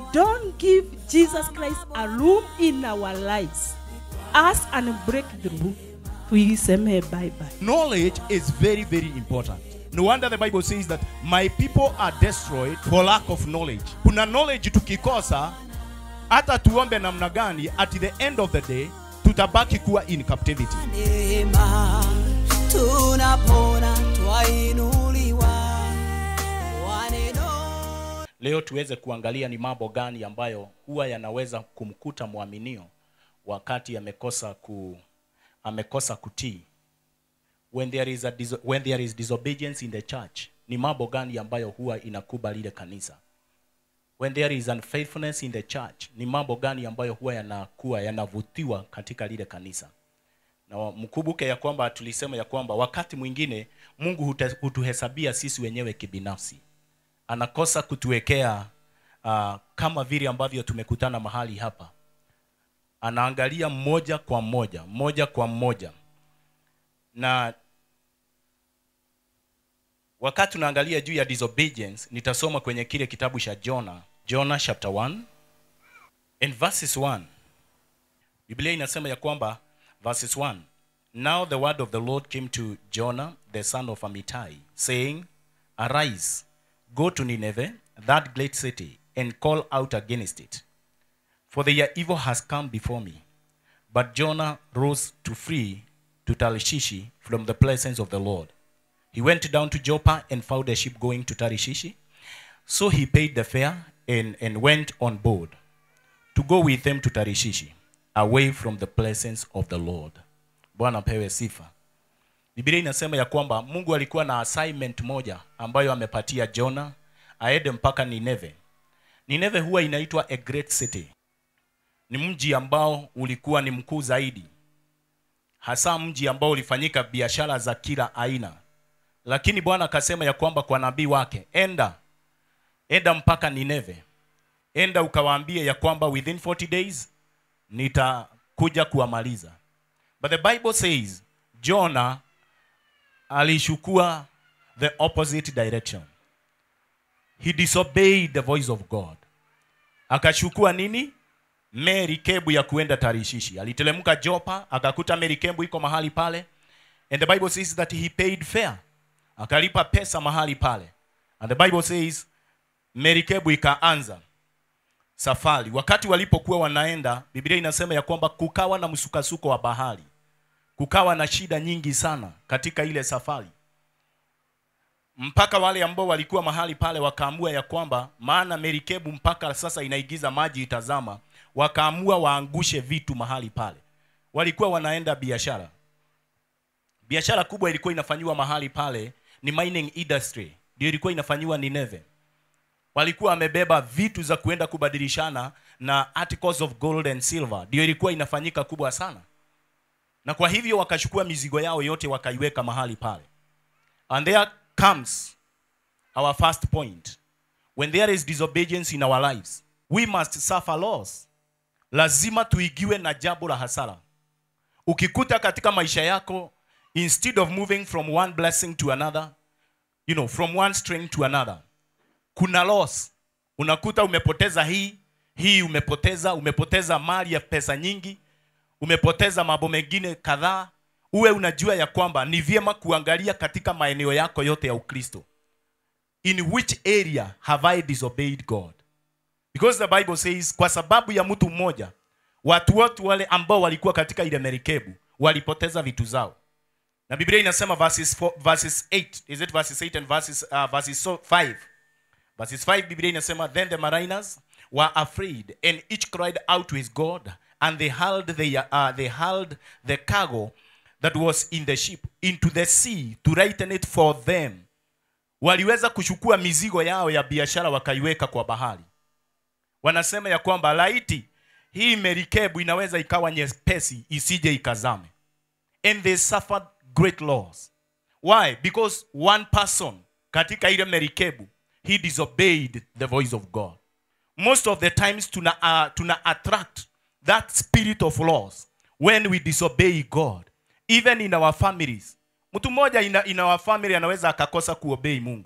don't give Jesus Christ a room in our lives, us and break through, tuiseme bye bye. Knowledge is very, very important. No wonder the Bible says that my people are destroyed for lack of knowledge. Kuna knowledge tukikosa, hata tuombe namna gani, at the end of the day tutabaki kuwa in captivity. neema tunapona twainuliwa kwa neno Leo tuweze kuangalia ni mambo gani ambayo huwa yanaweza kumkuta mwaminio wakati amekosa ku amekosa kutii. When there is a diso, when there is disobedience in the church, ni mambo gani ambayo huwa inakuba lile kanisa? When there is unfaithfulness in the church, ni mambo gani ambayo huwa yanakuwa yanavutiwa katika lile kanisa? na mkumbuke ya kwamba tulisema ya kwamba wakati mwingine Mungu hute- hutuhesabia sisi wenyewe kibinafsi anakosa kutuwekea uh, kama vile ambavyo tumekutana mahali hapa anaangalia mmoja kwa mmoja mmoja kwa mmoja na wakati tunaangalia juu ya disobedience nitasoma kwenye kile kitabu cha Jona Jona chapter 1 and verses 1 Biblia inasema ya kwamba verses 1 Now the word of the Lord came to Jonah the son of Amittai saying Arise go to Nineveh that great city and call out against it for their evil has come before me but Jonah rose to flee to Tarshish from the presence of the Lord he went down to Joppa and found a ship going to Tarshish so he paid the fare and, and went on board to go with them to Tarishishi, away from the presence of the Lord. Bwana pewe sifa. Biblia inasema ya kwamba Mungu alikuwa na assignment moja ambayo amepatia Jona aende mpaka Nineve. Nineve huwa inaitwa a great city. Ni mji ambao ulikuwa ni mkuu zaidi, hasa mji ambao ulifanyika biashara za kila aina. Lakini Bwana akasema ya kwamba kwa nabii wake, enda enda mpaka Nineve enda ukawaambie ya kwamba within 40 days nitakuja kuwamaliza but the bible says jona alishukua the opposite direction he disobeyed the voice of god akachukua nini merikebu ya kuenda tarishishi alitelemka jopa akakuta merikebu iko mahali pale and the bible says that he paid fare akalipa pesa mahali pale and the bible says merikebu ikaanza safari wakati walipokuwa wanaenda biblia inasema ya kwamba kukawa na msukasuko wa bahari kukawa na shida nyingi sana katika ile safari mpaka wale ambao walikuwa mahali pale wakaamua ya kwamba maana merikebu mpaka sasa inaigiza maji itazama wakaamua waangushe vitu mahali pale walikuwa wanaenda biashara biashara kubwa ilikuwa inafanyiwa mahali pale ni mining industry ndio ilikuwa inafanyiwa Nineve walikuwa wamebeba vitu za kuenda kubadilishana na articles of gold and silver ndio ilikuwa inafanyika kubwa sana na kwa hivyo wakachukua mizigo yao yote wakaiweka mahali pale and there comes our first point when there is disobedience in our lives we must suffer loss lazima tuigiwe na jambo la hasara ukikuta katika maisha yako instead of moving from one blessing to another you know from one strength to another kuna loss unakuta umepoteza hii hii umepoteza umepoteza mali ya pesa nyingi umepoteza mambo mengine kadhaa uwe unajua ya kwamba ni vyema kuangalia katika maeneo yako yote ya ukristo in which area have i disobeyed god because the bible says kwa sababu ya mtu mmoja watu wote wale ambao walikuwa katika ile merikebu walipoteza vitu zao na biblia inasema verses, 4, verses 8 is it verses 8 and verses, uh, verses so- 5 verses 5 biblia inasema then the mariners were afraid and each cried out to his god and they hurled the, uh, they hurled the cargo that was in the ship into the sea to lighten it for them waliweza kuchukua mizigo yao ya biashara wakaiweka kwa bahari wanasema ya kwamba laiti hii merikebu inaweza ikawa nyepesi isije ikazame and they suffered great loss why because one person katika ile merikebu he disobeyed the voice of god most of the times tuna, uh, tuna attract that spirit of loss when we disobey god even in our families mtu mmoja in, in our family anaweza akakosa kuobei mungu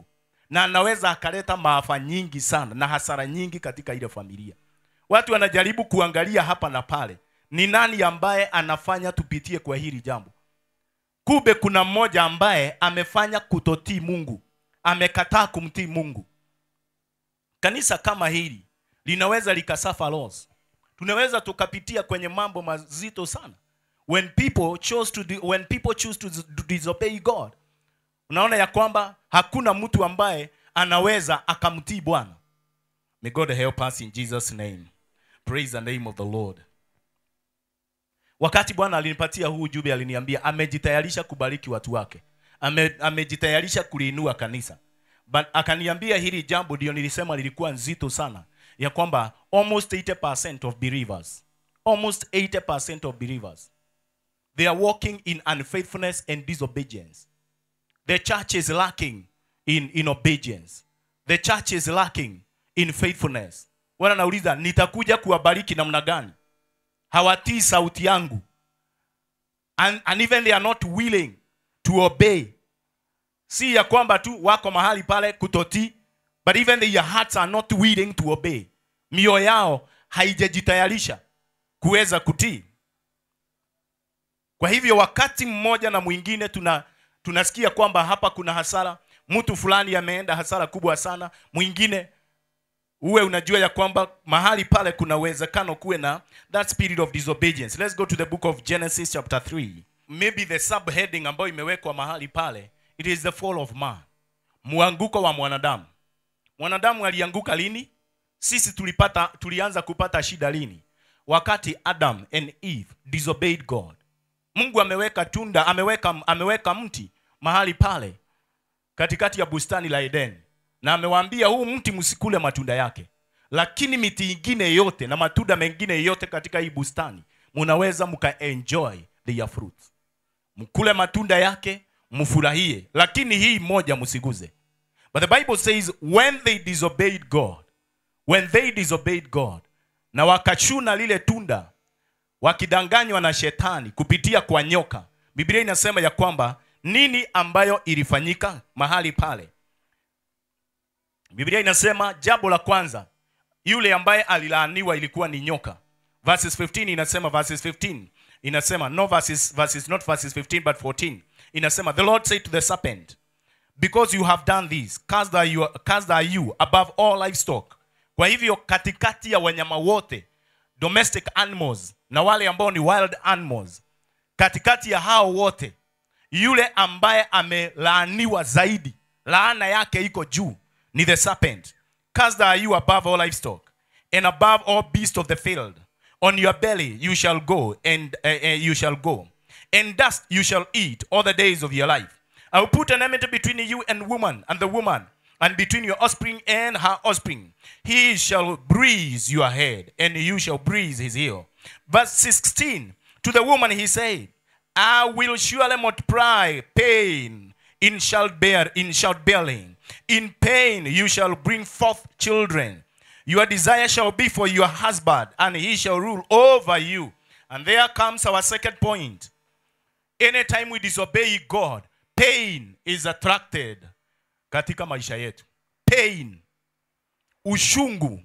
na anaweza akaleta maafa nyingi sana na hasara nyingi katika ile familia watu wanajaribu kuangalia hapa na pale ni nani ambaye anafanya tupitie kwa hili jambo kumbe kuna mmoja ambaye amefanya kutotii mungu amekataa kumtii mungu kanisa kama hili linaweza likasafa loss tunaweza tukapitia kwenye mambo mazito sana when people chose to do, when people choose to dis- disobey god unaona ya kwamba hakuna mtu ambaye anaweza akamtii bwana may god help us in jesus name praise the name of the lord wakati bwana alinipatia huu ujumbe aliniambia amejitayarisha kubariki watu wake Ame, amejitayarisha kuliinua kanisa but akaniambia hili jambo ndio nilisema lilikuwa nzito sana ya kwamba almost 80% of believers almost 80% of believers they are walking in unfaithfulness and disobedience the church is lacking in, in obedience the church is lacking in faithfulness wana nauliza nitakuja kuwabariki namna gani hawatii sauti yangu and, and even they are not willing to obey si ya kwamba tu wako mahali pale kutotii but even their hearts are not willing to obey mioyo yao haijajitayarisha kuweza kutii kwa hivyo wakati mmoja na mwingine tuna tunasikia kwamba hapa kuna hasara mtu fulani ameenda hasara kubwa sana mwingine uwe unajua ya kwamba mahali pale kuna uwezekano kuwe na that spirit of disobedience let's go to the book of genesis chapter 3 maybe the subheading ambayo imewekwa mahali pale it is the fall of man mwanguko wa mwanadamu mwanadamu alianguka lini sisi tulipata tulianza kupata shida lini wakati adam and eve disobeyed god mungu ameweka tunda ameweka ameweka mti mahali pale katikati ya bustani la edeni na amewaambia huu mti msikule matunda yake lakini miti ingine yote na matunda mengine yote katika hii bustani munaweza mkaenjoy their fruits mkule matunda yake mfurahie lakini hii moja msiguze but the bible says when they disobeyed god when they disobeyed god na wakachuna lile tunda wakidanganywa na shetani kupitia kwa nyoka biblia inasema ya kwamba nini ambayo ilifanyika mahali pale biblia inasema jambo la kwanza yule ambaye alilaaniwa ilikuwa ni nyoka verses 15 inasema verses 15 inasema no verses, verses not verses 15 but 14 inasema the lord said to the serpent because you have done this cursed are you, cursed are you above all livestock kwa hivyo katikati ya wanyama wote domestic animals na wale ambao ni wild animals katikati ya hao wote yule ambaye amelaaniwa zaidi laana yake iko juu ni the serpent cursed are you above all livestock and above all beasts of the field on your belly you shall go and uh, uh, you shall go and dust you shall eat all the days of your life i will put an enmity between you and woman and the woman and between your offspring and her offspring he shall bruise your head and you shall bruise his heel verse 16 to the woman he said I will surely multiply pain in childbear in childbearing. In pain you shall bring forth children. Your desire shall be for your husband, and he shall rule over you. And there comes our second point. Anytime we disobey God, pain is attracted katika maisha yetu. Pain, ushungu.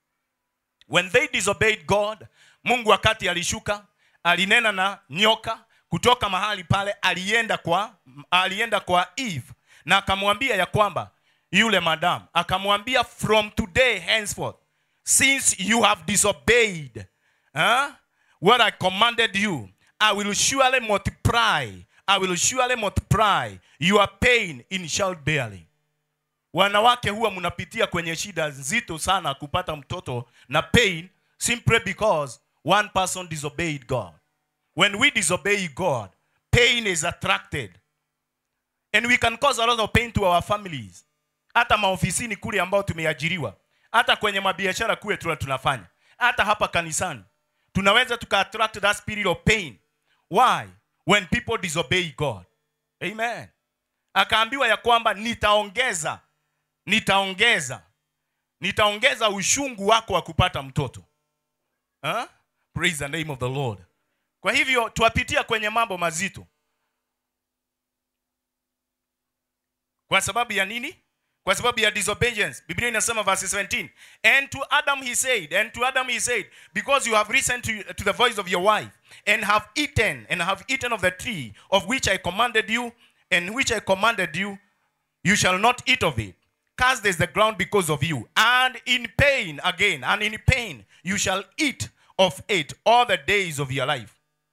When they disobeyed God, Mungu wakati alishuka, alinena na nyoka kutoka mahali pale alienda kwa alienda kwa Eve na akamwambia ya kwamba yule madam akamwambia from today henceforth since you have disobeyed huh, what I commanded you I will surely multiply I will surely multiply your pain in childbearing wanawake huwa mnapitia kwenye shida nzito sana kupata mtoto na pain simply because one person disobeyed God when we disobey God, pain is attracted. And we can cause a lot of pain to our families. Hata maofisini kule ambao tumeajiriwa, hata kwenye mabiashara kule tuna tunafanya, hata hapa kanisani tunaweza tuka attract that spirit of pain. Why? When people disobey God. Amen. Akaambiwa ya kwamba nitaongeza, nitaongeza, nitaongeza ushungu wako wa kupata mtoto. Huh? Praise the name of the Lord. Kwa hivyo tuwapitia kwenye mambo mazito. Kwa sababu ya nini? kwa sababu ya disobedience biblia inasema verse 17 and to adam he said and to adam he said because you have listened to, to the voice of your wife and have eaten and have eaten of the tree of which i commanded you and which i commanded you you shall not eat of it cast is the ground because of you and in pain again and in pain you shall eat of it all the days of your life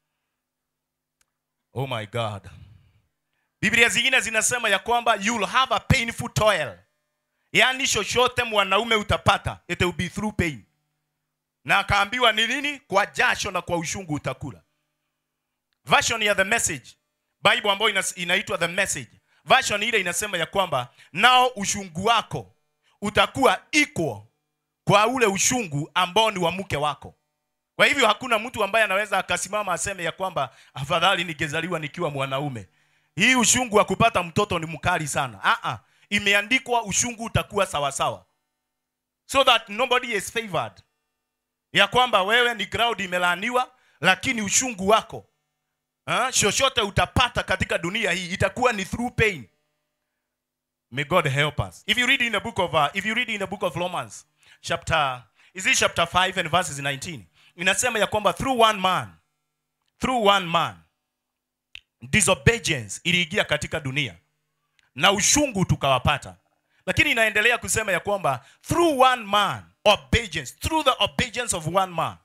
oh my god biblia zingine zinasema ya kwamba you'll have a painful toil yaani chochote mwanaume utapata it will be through pain na akaambiwa ni nini kwa jasho na kwa ushungu utakula version ya the message bible ambayo ina, inaitwa the message version ile inasema ya kwamba nao ushungu wako utakuwa equal kwa ule ushungu ambao ni wa mke wako kwa hivyo hakuna mtu ambaye anaweza akasimama aseme ya kwamba afadhali ningezaliwa nikiwa mwanaume hii ushungu wa kupata mtoto ni mkali sana Aa, imeandikwa ushungu utakuwa sawasawa so that nobody is favored ya kwamba wewe ni ground imelaaniwa lakini ushungu wako ha, chochote utapata katika dunia hii itakuwa ni through pain may god help us if you read in the book of uh, if you read in the book of romans chapter is it chapter 5 and verses 19 inasema ya kwamba through one man through one man disobedience iliingia katika dunia na ushungu tukawapata lakini inaendelea kusema ya kwamba through one man obedience through the obedience of one man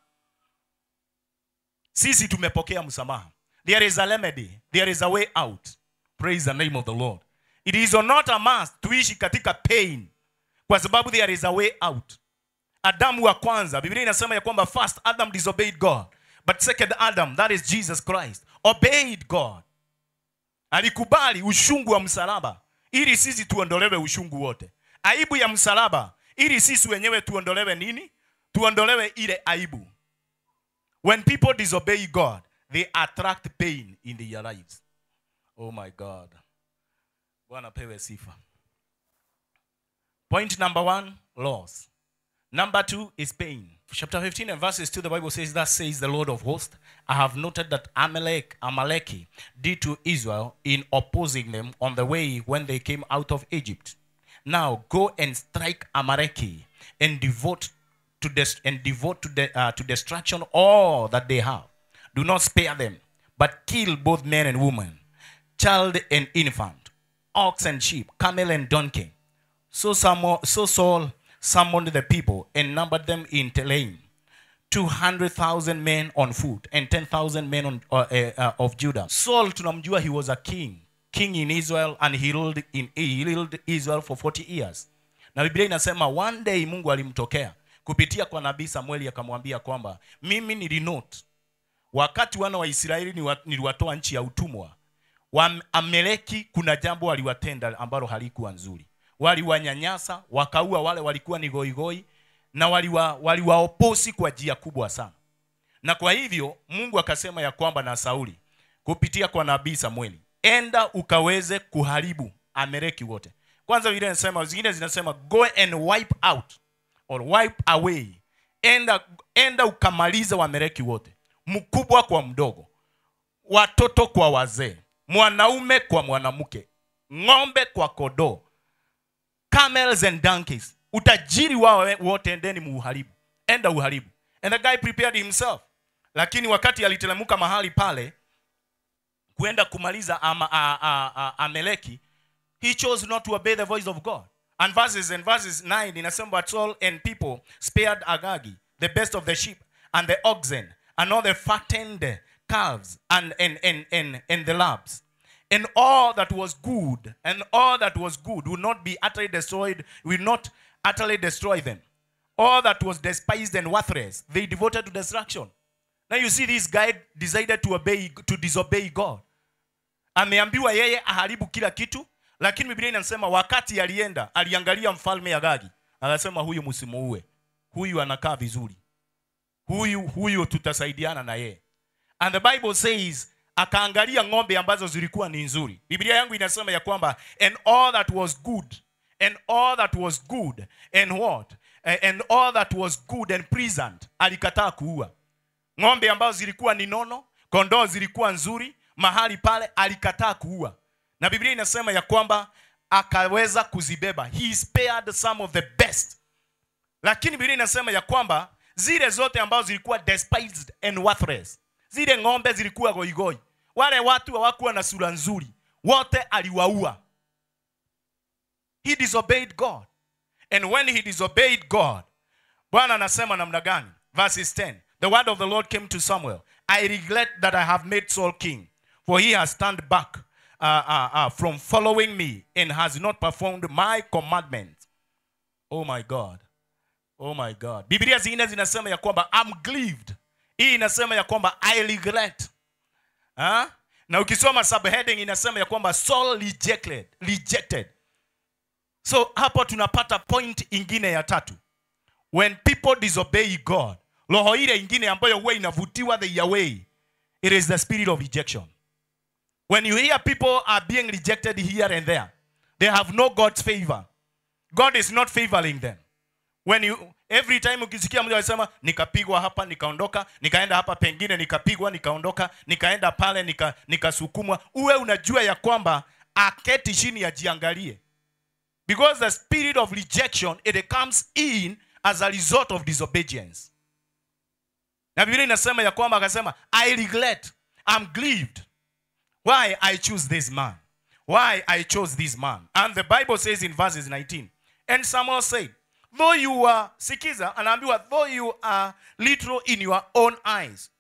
sisi tumepokea msamaha there is a remedy there is a way out praise the name of the lord it is not a must tuishi katika pain kwa sababu there is a way out adamu wa kwanza biblia inasema ya kwamba first adam disobeyed god but second adam that is jesus christ obeyed god alikubali ushungu wa msalaba ili sisi tuondolewe ushungu wote aibu ya msalaba ili sisi wenyewe tuondolewe nini tuondolewe ile aibu when people disobey god they attract pain in their lives oh my god bwana pewe sifa point number one loss Number two is pain. Chapter 15 and verses 2, the Bible says, Thus says the Lord of hosts, I have noted that Amalek, Amaleki did to Israel in opposing them on the way when they came out of Egypt. Now go and strike Amaleki and devote to des- and devote to, de- uh, to destruction all that they have. Do not spare them, but kill both men and women, child and infant, ox and sheep, camel and donkey. So, Samuel, so Saul summoned the people and numbered them in Telaim, 200,000 men on foot and 10,000 men on, uh, uh, uh, of Judah. Saul, tunamjua, he was a king, king in Israel, and he ruled, in, he ruled Israel for 40 years. Na Biblia inasema one day Mungu alimtokea kupitia kwa nabii Samueli akamwambia kwamba mimi nilinote wakati wana wa Israeli niwa- niliwatoa nchi ya utumwa wa Ameleki, kuna jambo waliwatenda ambalo halikuwa nzuri. Waliwanyanyasa, wakaua wale walikuwa ni goigoi na waliwa waliwaoposi kwa njia kubwa sana. Na kwa hivyo Mungu akasema ya kwamba na Sauli kupitia kwa nabii Samueli, enda ukaweze kuharibu Ameleki wote. Kwanza vile nasema, zingine zinasema go and wipe out or wipe away, enda enda ukamaliza Waameleki wote, mkubwa kwa mdogo watoto kwa wazee, mwanaume kwa mwanamke, ng'ombe kwa kodoo, camels and donkeys, utajiri wao we- wote endeni muuharibu, enda uharibu. And the guy prepared himself, lakini wakati aliteremka mahali pale kwenda kumaliza ama, a, a, a, Ameleki, he chose not to obey the voice of God. And verses and verses 9 inasema but Saul and people spared Agagi, the best of the sheep and the oxen and all the fattened calves and and and and, and the lambs. And all that was good, and all that was good will not be utterly destroyed, will not utterly destroy them. All that was despised and worthless, they devoted to destruction. Now you see this guy decided to obey to disobey God ameambiwa yeye aharibu kila kitu lakini biblia inasema wakati alienda aliangalia mfalme agagi akasema huyu msimuue huyu anakaa vizuri huyu huyu tutasaidiana na yeye and the bible says akaangalia ng'ombe ambazo zilikuwa ni nzuri biblia yangu inasema ya kwamba and all that was good and all that was good and what Eh, and all that was good and pleasant alikataa kuua ng'ombe ambazo zilikuwa ni nono kondoo zilikuwa nzuri mahali pale alikataa kuua na biblia inasema ya kwamba akaweza kuzibeba he spared some of the best lakini biblia inasema ya kwamba zile zote ambazo zilikuwa despised and worthless zile ng'ombe zilikuwa goigoi wale watu hawakuwa na sura nzuri wote aliwaua he disobeyed god and when he disobeyed god bwana anasema namna gani verses 10 the word of the lord came to samuel i regret that i have made saul king for he has turned back uh, uh, uh, from following me and has not performed my commandments oh my god oh my god biblia zingine zinasema ya kwamba I'm grieved hii inasema ya kwamba i regret ha? na ukisoma subheading inasema ya kwamba Saul rejected, rejected so hapo tunapata point ingine ya tatu when people disobey god roho ile ingine ambayo huwa inavutiwa the away it is the spirit of rejection when you hear people are being rejected here and there they have no god's favor god is not favoring them when you every time ukisikia mtu anasema nikapigwa hapa nikaondoka nikaenda hapa pengine nikapigwa nikaondoka nikaenda pale nika nikasukumwa uwe unajua ya kwamba aketi chini ajiangalie because the spirit of rejection it comes in as a result of disobedience na biblia inasema ya kwamba akasema i regret i'm grieved why i choose this man why i chose this man and the bible says in verses 19 and samuel said though you are sikiza anaambiwa though you are little in your own eyes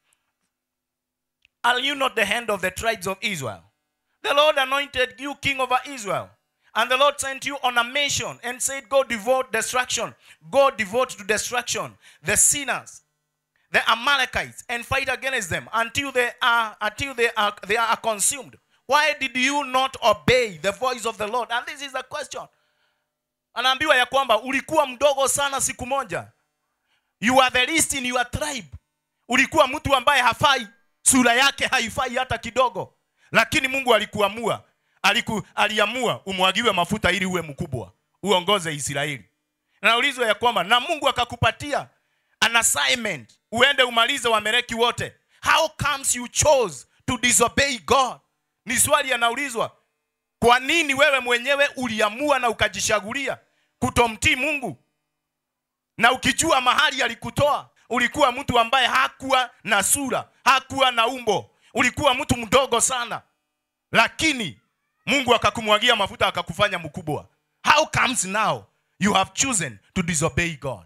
are you not the hand of the tribes of israel the lord anointed you king over israel and the lord sent you on a mission and said go devote destruction go devote to destruction the sinners the amalekites and fight against them until they are until they are they are consumed why did you not obey the voice of the lord and this is the question anaambiwa ya kwamba ulikuwa mdogo sana siku moja you are the least in your tribe ulikuwa mtu ambaye hafai sura yake haifai hata kidogo lakini mungu alikuamua aliku, aliamua umwagiwe mafuta ili uwe mkubwa uongoze israeli naulizwa ya kwamba na mungu akakupatia an assignment uende umalize wameleki wote how comes you chose to disobey god ni swali anaulizwa kwa nini wewe mwenyewe uliamua na ukajichagulia kutomtii mungu na ukijua mahali alikutoa ulikuwa mtu ambaye hakuwa na sura hakuwa na umbo ulikuwa mtu mdogo sana lakini mungu akakumwagia mafuta akakufanya mkubwa how comes now you have chosen to disobey god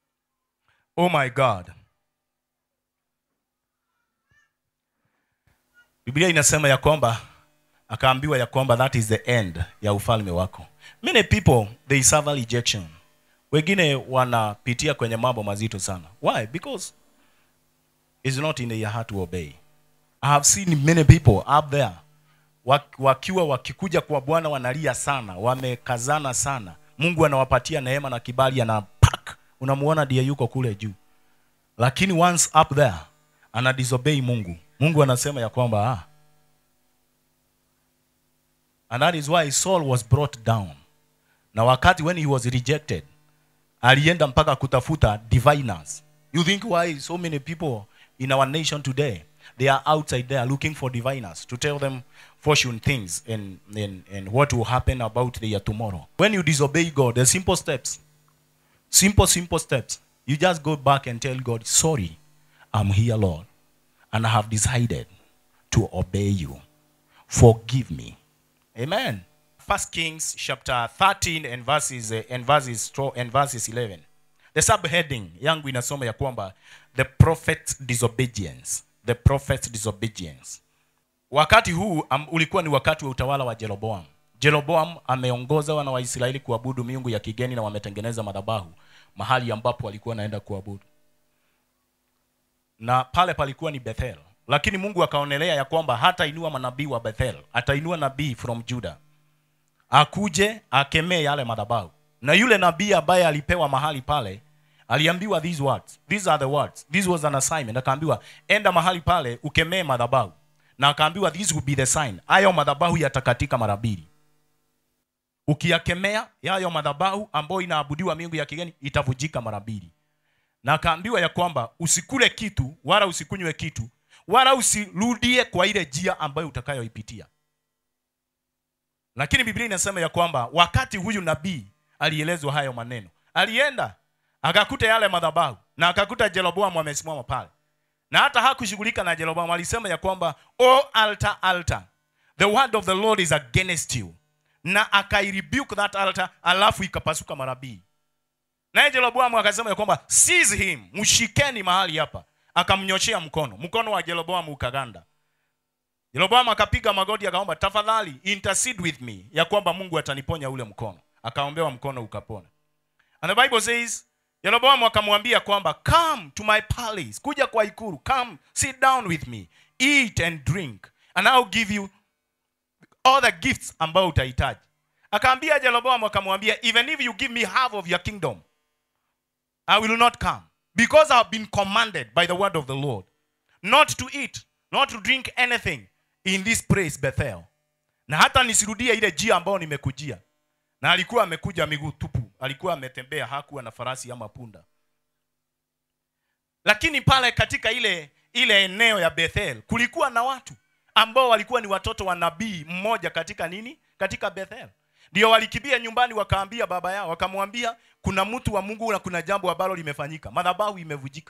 oh my god biblia inasema ya kwamba akaambiwa ya kwamba that is the end ya ufalme wako many people they suffer rejection wengine wanapitia kwenye mambo mazito sana why because it's not in their heart to obey i have seen many people up there wak- wakiwa wakikuja kwa bwana wanalia sana wamekazana sana mungu anawapatia neema na kibali anapak unamuona ndiye yuko kule juu lakini once up there ana disobey mungu mungu anasema ya kwamba ah, and that is why saul was brought down na wakati when he was rejected alienda mpaka kutafuta diviners you think why so many people in our nation today they are outside there looking for diviners to tell them fortune things and, and, and what will happen about their tomorrow when you disobey god the simple steps simple simple steps you just go back and tell god sorry i'm here lord and i have decided to obey you forgive me Amen. First Kings chapter 13 and verses uh, and verses 12 and verses 11. The subheading yangu inasoma ya kwamba the prophet's disobedience. The prophet's disobedience. Wakati huu um, ulikuwa ni wakati wa utawala wa Jeroboam. Jeroboam ameongoza wana wa Israeli kuabudu miungu ya kigeni na wametengeneza madhabahu mahali ambapo walikuwa naenda kuabudu. Na pale palikuwa ni Bethel lakini mungu akaonelea ya kwamba hatainua manabii wa bethel atainua nabii from juda akuje akemee yale madhabahu na yule nabii ambaye alipewa mahali pale aliambiwa these words these are the words this was an assignment akaambiwa enda mahali pale ukemee madhabahu na akaambiwa this will be the sign hayo madhabahu yatakatika mara mbili ukiyakemea yayo madhabahu ambayo inaabudiwa miungu ya kigeni itavujika mara mbili na akaambiwa ya kwamba usikule kitu wala usikunywe kitu wala usirudie kwa ile njia ambayo utakayoipitia lakini biblia inasema ya kwamba wakati huyu nabii alielezwa hayo maneno alienda akakuta yale madhabahu na akakuta jeroboamu amesimama pale na hata hakushughulika na jeroboamu alisema ya kwamba o altar altar the word of the lord is against you na akairebuke that altar alafu ikapasuka marabii naye jeroboamu akasema ya kwamba seize him mshikeni mahali hapa akamnyoshea mkono mkono wa jeroboamu ukaganda jeroboamu akapiga magoti akaomba tafadhali intercede with me ya kwamba mungu ataniponya ule mkono akaombewa mkono ukapona and the bible says jeroboamu akamwambia kwamba come to my palace kuja kwa ikulu come sit down with me eat and drink and I'll give you all the gifts ambayo utahitaji akaambia jeroboamu akamwambia even if you give me half of your kingdom I will not come because I have been commanded by the word of the Lord not to eat, not to drink anything in this place Bethel. Na hata nisirudie ile jia ambayo nimekujia. Na alikuwa amekuja miguu tupu, alikuwa ametembea, hakuwa na farasi ama punda. Lakini pale katika ile ile eneo ya Bethel kulikuwa na watu ambao walikuwa ni watoto wa nabii mmoja katika nini? Katika Bethel. Ndio walikibia nyumbani wakaambia baba yao, wakamwambia kuna mtu wa Mungu na kuna jambo ambalo limefanyika. Madhabahu imevujika.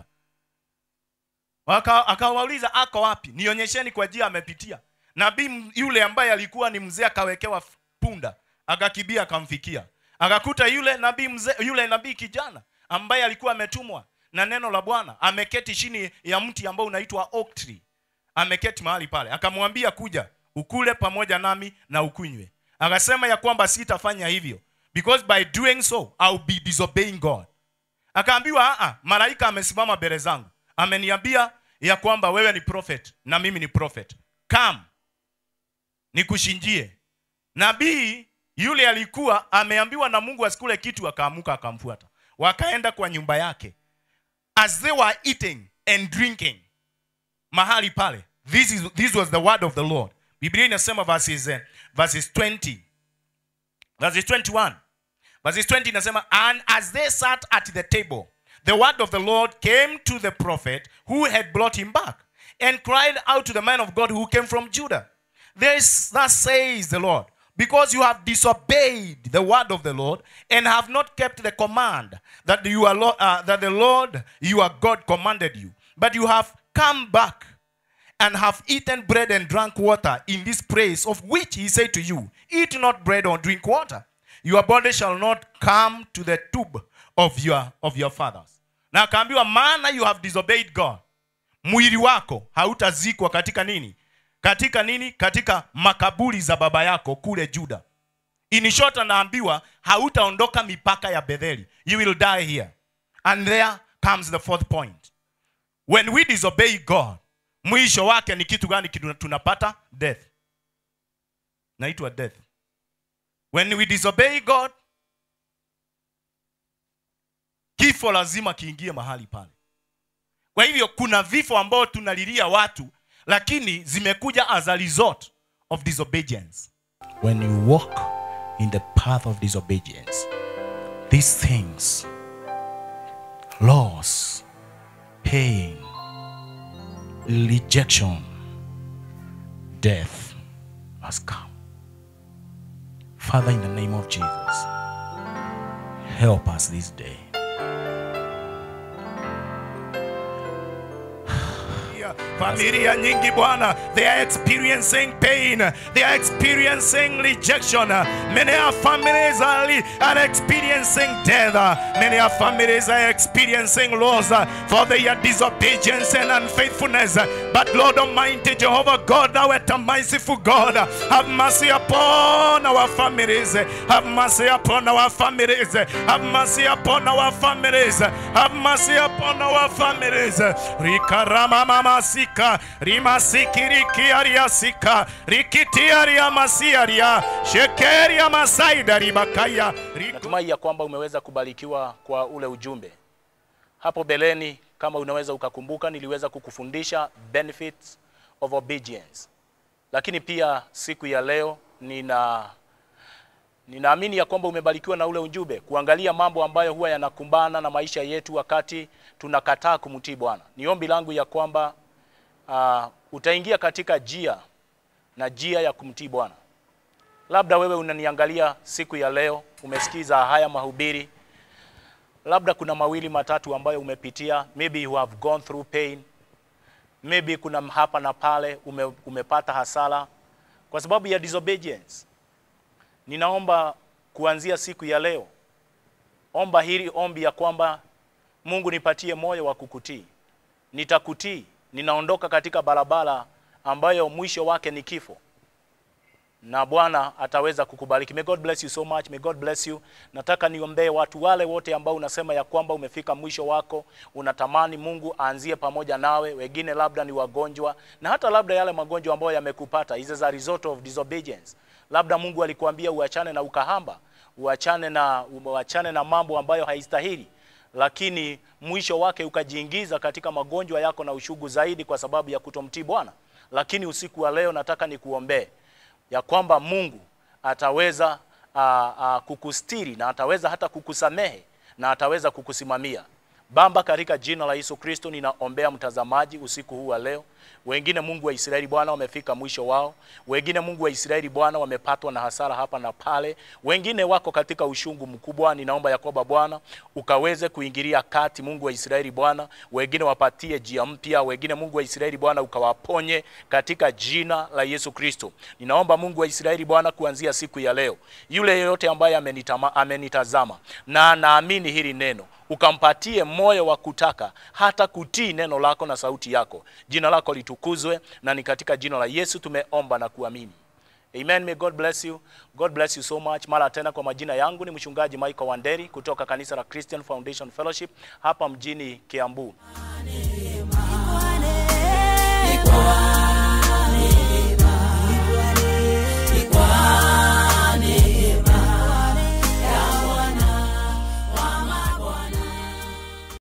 Waka- Akawauliza ako wapi? Nionyesheni kwa njia amepitia. Nabii m- yule ambaye alikuwa ni mzee akawekewa f- punda, akakibia akamfikia. Akakuta yule nabii mzee, yule nabii kijana ambaye alikuwa ametumwa na neno la Bwana, ameketi chini ya mti ambao unaitwa oak tree. Ameketi mahali pale. Akamwambia kuja, ukule pamoja nami na ukunywe. Akasema ya kwamba sitafanya hivyo because by doing so I'll be disobeying God. Akaambiwa a malaika amesimama mbele zangu. Ameniambia ya kwamba wewe ni prophet na mimi ni prophet. Come. Nikushinjie. Nabii yule alikuwa ameambiwa na Mungu asikule kitu akaamuka akamfuata. Wakaenda kwa nyumba yake. As they were eating and drinking mahali pale. This is this was the word of the Lord. Biblia inasema verses eh, verses 20 verses 21 verses 20 inasema and as they sat at the table the word of the lord came to the prophet who had brought him back and cried out to the man of god who came from judah this thus says the lord because you have disobeyed the word of the lord and have not kept the command that you are Lo- uh, that the lord your god commanded you but you have come back and have eaten bread and drank water in this place of which he said to you, Eat not bread or drink water. Your body shall not come to the tube of your, of your fathers. Na akaambiwa, maana you have disobeyed God. Mwili wako hautazikwa katika nini? Katika nini? Katika makaburi za baba yako kule Juda. In short anaambiwa hautaondoka mipaka ya Betheli. You will die here. And there comes the fourth point. When we disobey God, mwisho wake ni kitu gani kitu tunapata? Death. Naitwa death. When we disobey God, kifo lazima kiingie mahali pale. Kwa hivyo kuna vifo ambao tunalilia watu, lakini zimekuja as a result of disobedience. When you walk in the path of disobedience, these things, loss, pain, rejection, death must come. Father, in the name of Jesus, help us this day. familia nyingi bwana they are experiencing pain they are experiencing rejection many of families are, are experiencing death many of families are experiencing loss for their disobedience and unfaithfulness but lord almighty jehovah god thou art a merciful god have mercy upon our families have mercy upon our families have mercy upon our families have mercy upon our families rikarama mama sika rimasikirikia sika rikitiaria masiaria shekeria masaida ribakaya natumai ya kwamba umeweza kubarikiwa kwa ule ujumbe hapo beleni kama unaweza ukakumbuka niliweza kukufundisha benefits of obedience lakini pia siku ya leo nina ninaamini ya kwamba umebarikiwa na ule ujumbe kuangalia mambo ambayo huwa yanakumbana na maisha yetu wakati tunakataa kumtii bwana ni ombi langu ya kwamba uh, utaingia katika jia na jia ya kumtii bwana labda wewe unaniangalia siku ya leo umesikiza haya mahubiri labda kuna mawili matatu ambayo umepitia maybe you have gone through pain maybe kuna hapa na pale ume, umepata hasara kwa sababu ya disobedience ninaomba kuanzia siku ya leo omba hili ombi ya kwamba mungu nipatie moyo wa kukutii nitakutii ninaondoka katika barabara ambayo mwisho wake ni kifo na bwana ataweza kukubariki may god bless you so much may god bless you nataka niombee watu wale wote ambao unasema ya kwamba umefika mwisho wako unatamani mungu aanzie pamoja nawe wengine labda ni wagonjwa na hata labda yale magonjwa ambayo yamekupata is as a result of disobedience labda mungu alikuambia uachane na ukahamba uachane na uachane na mambo ambayo haistahili lakini mwisho wake ukajiingiza katika magonjwa yako na ushugu zaidi kwa sababu ya kutomtii bwana lakini usiku wa leo nataka nikuombee ya kwamba mungu ataweza uh, uh, kukustiri na ataweza hata kukusamehe na ataweza kukusimamia bamba katika jina la yesu kristo ninaombea mtazamaji usiku huu wa leo wengine mungu wa israeli bwana wamefika mwisho wao wengine mungu wa israeli bwana wamepatwa na hasara hapa na pale wengine wako katika ushungu mkubwa ninaomba ya kwamba bwana ukaweze kuingilia kati mungu wa israeli bwana wengine wapatie jia mpya wengine mungu wa israeli bwana ukawaponye katika jina la yesu kristo ninaomba mungu wa israeli bwana kuanzia siku ya leo yule yeyote ambaye amenitama, amenitazama na naamini hili neno ukampatie moyo wa kutaka hata kutii neno lako na sauti yako jina lako litukuzwe na ni katika jina la yesu tumeomba na kuamini amen may god bless you god bless you so much mara tena kwa majina yangu ni mchungaji michael wanderi kutoka kanisa la christian foundation fellowship hapa mjini kiambu